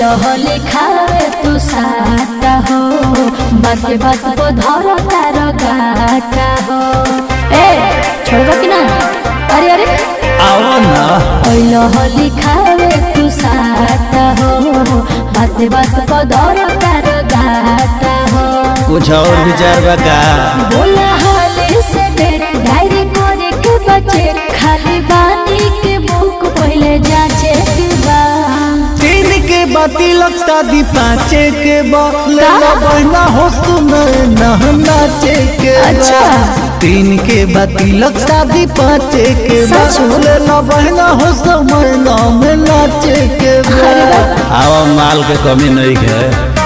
होली खावे तू साटा हो बात बात को धरो तार गाटा हो ए छोड़बो कि ना अरे अरे आओ ना ओइलो होली खावे तू साटा हो बात बात को धरो तार गाटा हो कुछ और विचार बा का बोला हाले से डेट डायरी करे के बचे खाली बानी के बुक पहले जाचे के बा तीन के बाती लगता दी पाँचे के बा लेला बहना हो सुना ना नाचे के बा। अच्छा। तीन के बाती लगता दी पाँचे के बा सच में? लेला बहना हो समय नाम नाचे के बा अरे वाह। आवा माल के कमी नहीं है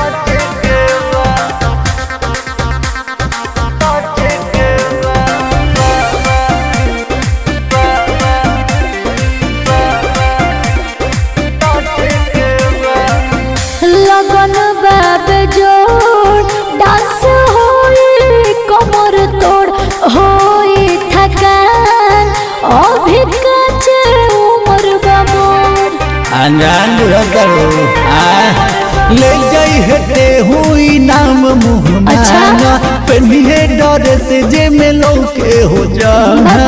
लगन बाब जोड़ डांस होई कमर तोड़ होई थकान अभी काचे उम्र बाबोर अनजान करो आ ले जाई हटे हुई नाम मुँह अच्छा। माना पहनिए डर से जे में लौके हो जाना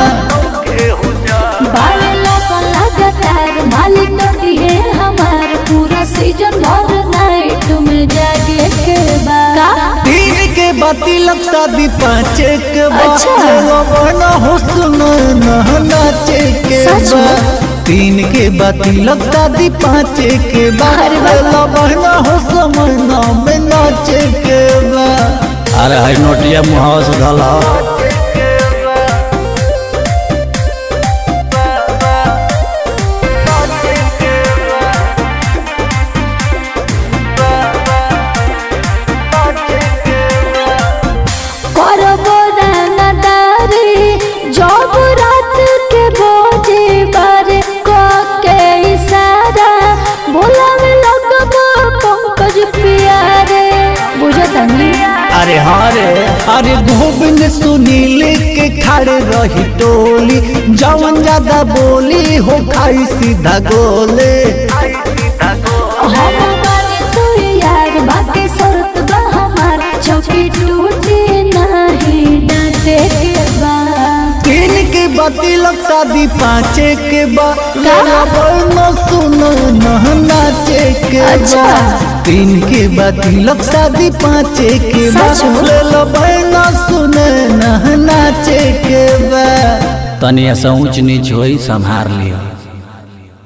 बाले लगन लगातार मालिक नटी है हमार पूरा सीजन भर नाइट में जागे के बाद तीन के बाती लगता दी पाँचे के अच्छा। बना हो सुनो ना नाचे के सच बा में? तीन के बाती लगता दी पाँचे के अरे वाह। बहना हो समय नाम नाचे के बा अरे हर नोटिया मुहावा से धला करबो रंगदारी जब रात के बोझे बारे क के इशारा बोलावे लगबो पंकज प्यारे बुझतनी अरे हाँ रे अरे गोविंद सुनील के खड़े रही टोली जवन ज्यादा बोली हो खाई सीधा गोले हम माने तू यार बाकी शर्त बा हमार चौकी टूटे नहीं डांटे के बाद तीन के बाती लगता दी पाँचे के बा लेला बोलना सुनो न नाचे के बा अच्छा। तीन के बाती लगता दी पाँचे के बा सच में? लेला बोलना सुनो न नाचे के बा तनी ऐसा ऊंच नीच होई संभार लियो